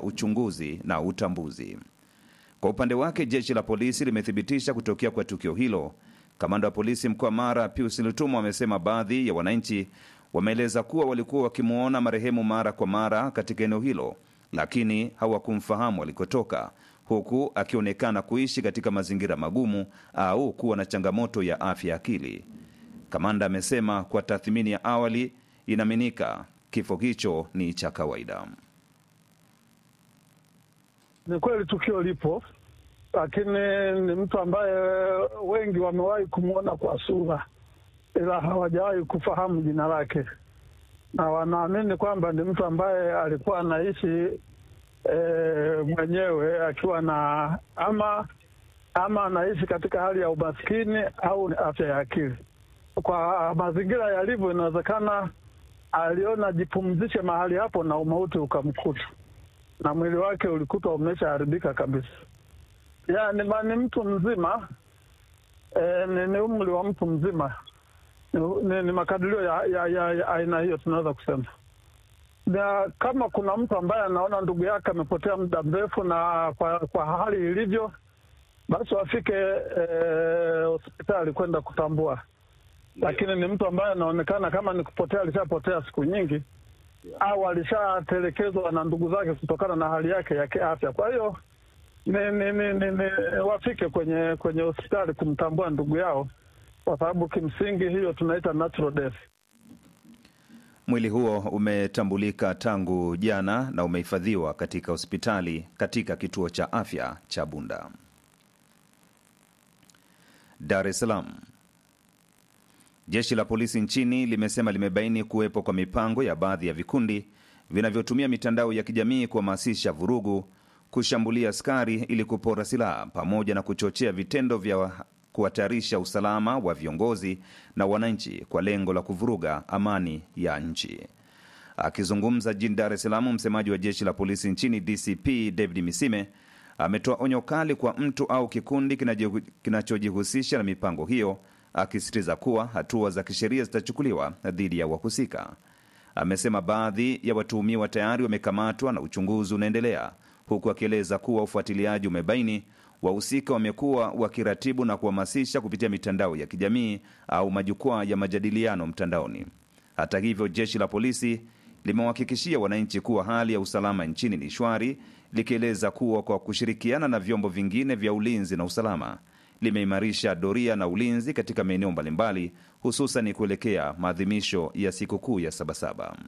uchunguzi na utambuzi. Kwa upande wake, jeshi la polisi limethibitisha kutokea kwa tukio hilo. Kamanda wa polisi mkoa Mara Pius Lutumo amesema baadhi ya wananchi wameeleza kuwa walikuwa wakimwona marehemu mara kwa mara katika eneo hilo, lakini hawakumfahamu alikotoka, huku akionekana kuishi katika mazingira magumu au kuwa na changamoto ya afya ya akili. Kamanda amesema kwa tathmini ya awali inaaminika kifo hicho ni cha kawaida. Ni kweli tukio lipo, lakini ni mtu ambaye wengi wamewahi kumwona kwa sura, ila hawajawahi kufahamu jina lake, na wanaamini kwamba ni mtu ambaye alikuwa anaishi e, mwenyewe akiwa na ama ama anaishi katika hali ya umaskini au afya ya akili. Kwa mazingira yalivyo, inawezekana aliona jipumzishe mahali hapo na umauti ukamkuta na mwili wake ulikutwa umeshaharibika kabisa. Ya, ni, ni mtu mzima e, ni, ni umri wa mtu mzima ni, ni, ni makadirio ya, ya, ya, ya aina hiyo tunaweza kusema. Na kama kuna mtu ambaye anaona ndugu yake amepotea muda mrefu na kwa, kwa hali ilivyo, basi wafike hospitali e, kwenda kutambua, lakini ni mtu ambaye anaonekana kama ni kupotea, alishapotea siku nyingi au alishatelekezwa na ndugu zake kutokana na hali yake ya kiafya. Kwa hiyo ni, ni, ni, ni, ni wafike kwenye kwenye hospitali kumtambua ndugu yao, kwa sababu kimsingi hiyo tunaita natural death. Mwili huo umetambulika tangu jana na umehifadhiwa katika hospitali katika kituo cha afya cha Bunda. Dar es Salaam. Jeshi la polisi nchini limesema limebaini kuwepo kwa mipango ya baadhi ya vikundi vinavyotumia mitandao ya kijamii kuhamasisha vurugu, kushambulia askari ili kupora silaha, pamoja na kuchochea vitendo vya kuhatarisha usalama wa viongozi na wananchi kwa lengo la kuvuruga amani ya nchi. Akizungumza jijini Dar es Salaam, msemaji wa jeshi la polisi nchini DCP David Misime ametoa onyo kali kwa mtu au kikundi kinachojihusisha na mipango hiyo akisisitiza kuwa hatua za kisheria zitachukuliwa dhidi ya wahusika. Amesema baadhi ya watuhumiwa tayari wamekamatwa na uchunguzi unaendelea, huku akieleza kuwa ufuatiliaji umebaini wahusika wamekuwa wakiratibu na kuhamasisha kupitia mitandao ya kijamii au majukwaa ya majadiliano mtandaoni. Hata hivyo, jeshi la polisi limewahakikishia wananchi kuwa hali ya usalama nchini ni shwari, likieleza kuwa kwa kushirikiana na vyombo vingine vya ulinzi na usalama limeimarisha doria na ulinzi katika maeneo mbalimbali hususan kuelekea maadhimisho ya sikukuu ya Sabasaba.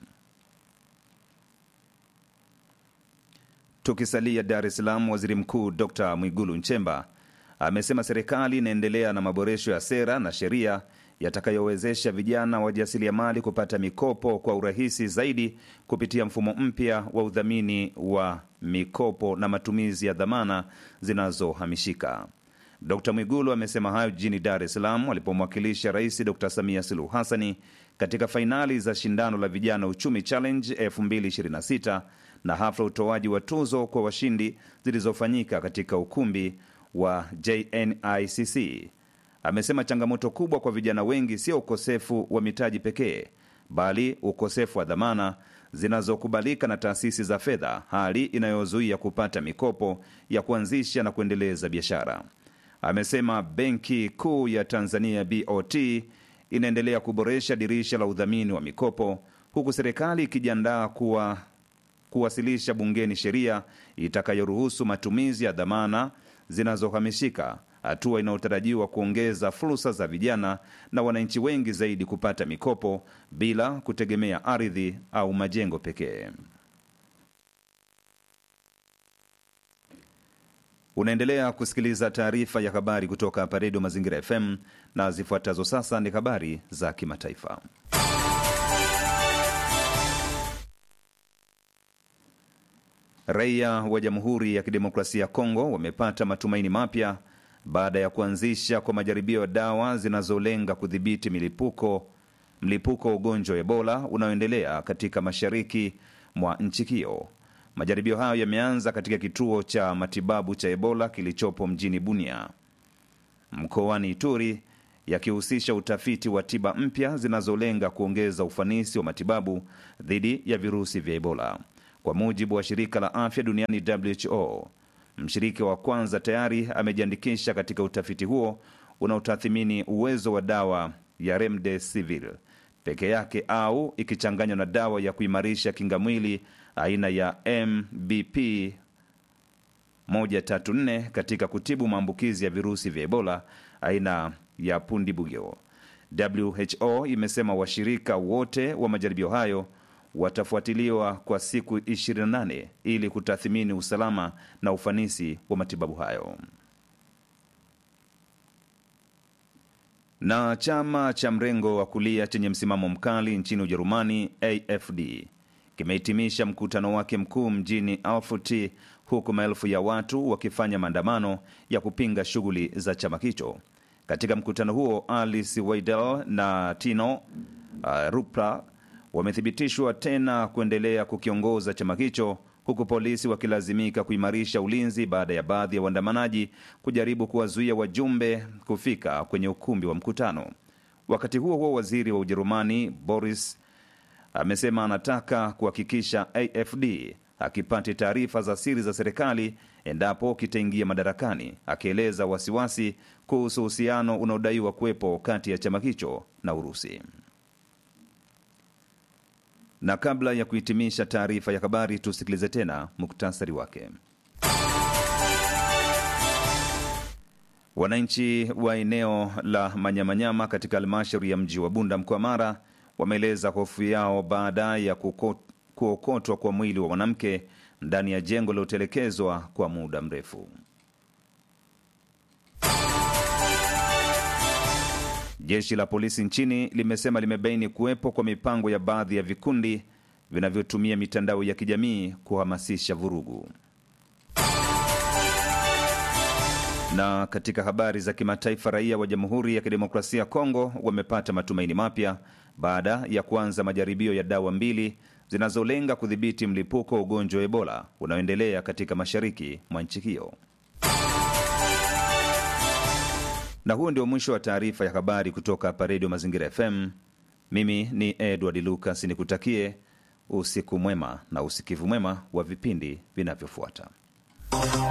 Tukisalia Dar es Salaam, waziri mkuu Dr Mwigulu Nchemba amesema serikali inaendelea na maboresho ya sera na sheria yatakayowezesha vijana wajasiriamali kupata mikopo kwa urahisi zaidi kupitia mfumo mpya wa udhamini wa mikopo na matumizi ya dhamana zinazohamishika. Dr Mwigulu amesema hayo jijini Dar es Salaam alipomwakilisha Rais Dr Samia Suluhu Hassani katika fainali za shindano la Vijana Uchumi Challenge 2026 na hafla utoaji wa tuzo kwa washindi zilizofanyika katika ukumbi wa JNICC. Amesema changamoto kubwa kwa vijana wengi sio ukosefu wa mitaji pekee, bali ukosefu wa dhamana zinazokubalika na taasisi za fedha, hali inayozuia kupata mikopo ya kuanzisha na kuendeleza biashara. Amesema Benki Kuu ya Tanzania BOT inaendelea kuboresha dirisha la udhamini wa mikopo huku serikali ikijiandaa kuwa kuwasilisha bungeni sheria itakayoruhusu matumizi ya dhamana zinazohamishika, hatua inayotarajiwa kuongeza fursa za vijana na wananchi wengi zaidi kupata mikopo bila kutegemea ardhi au majengo pekee. Unaendelea kusikiliza taarifa ya habari kutoka hapa Redio Mazingira FM na zifuatazo sasa ni habari za kimataifa. Raia wa Jamhuri ya Kidemokrasia ya Kongo wamepata matumaini mapya baada ya kuanzisha kwa majaribio ya dawa zinazolenga kudhibiti milipuko mlipuko wa ugonjwa wa Ebola unaoendelea katika mashariki mwa nchi hiyo. Majaribio hayo yameanza katika kituo cha matibabu cha Ebola kilichopo mjini Bunia mkoani Ituri, yakihusisha utafiti wa tiba mpya zinazolenga kuongeza ufanisi wa matibabu dhidi ya virusi vya Ebola. kwa mujibu wa shirika la afya duniani WHO. Mshiriki wa kwanza tayari amejiandikisha katika utafiti huo unaotathimini uwezo wa dawa ya remdesivir peke yake au ikichanganywa na dawa ya kuimarisha kinga mwili aina ya MBP 134 katika kutibu maambukizi ya virusi vya Ebola aina ya pundibugyo. WHO imesema washirika wote wa majaribio hayo watafuatiliwa kwa siku 28 ili kutathmini usalama na ufanisi wa matibabu hayo. Na chama cha mrengo wa kulia chenye msimamo mkali nchini Ujerumani, AFD, kimehitimisha mkutano wake mkuu mjini Erfurt, huku maelfu ya watu wakifanya maandamano ya kupinga shughuli za chama hicho. Katika mkutano huo, Alice Weidel na Tino uh, Rupla wamethibitishwa tena kuendelea kukiongoza chama hicho huku polisi wakilazimika kuimarisha ulinzi baada ya baadhi ya waandamanaji kujaribu kuwazuia wajumbe kufika kwenye ukumbi wa mkutano. Wakati huo huo, waziri wa Ujerumani Boris amesema anataka kuhakikisha AFD akipate taarifa za siri za serikali endapo kitaingia madarakani, akieleza wasiwasi kuhusu uhusiano unaodaiwa kuwepo kati ya chama hicho na Urusi. Na kabla ya kuhitimisha taarifa ya habari, tusikilize tena muktasari wake. Wananchi wa eneo la Manyamanyama katika halmashauri ya mji wa Bunda mkoa Mara wameeleza hofu yao baada ya kuko, kuokotwa kwa mwili wa mwanamke ndani ya jengo lilotelekezwa kwa muda mrefu. Jeshi la polisi nchini limesema limebaini kuwepo kwa mipango ya baadhi ya vikundi vinavyotumia mitandao ya kijamii kuhamasisha vurugu. Na katika habari za kimataifa, raia wa Jamhuri ya Kidemokrasia ya Kongo wamepata matumaini mapya baada ya kuanza majaribio ya dawa mbili zinazolenga kudhibiti mlipuko wa ugonjwa wa Ebola unaoendelea katika mashariki mwa nchi hiyo. Na huo ndio mwisho wa taarifa ya habari kutoka hapa Redio Mazingira FM. Mimi ni Edward Lucas, nikutakie usiku mwema na usikivu mwema wa vipindi vinavyofuata.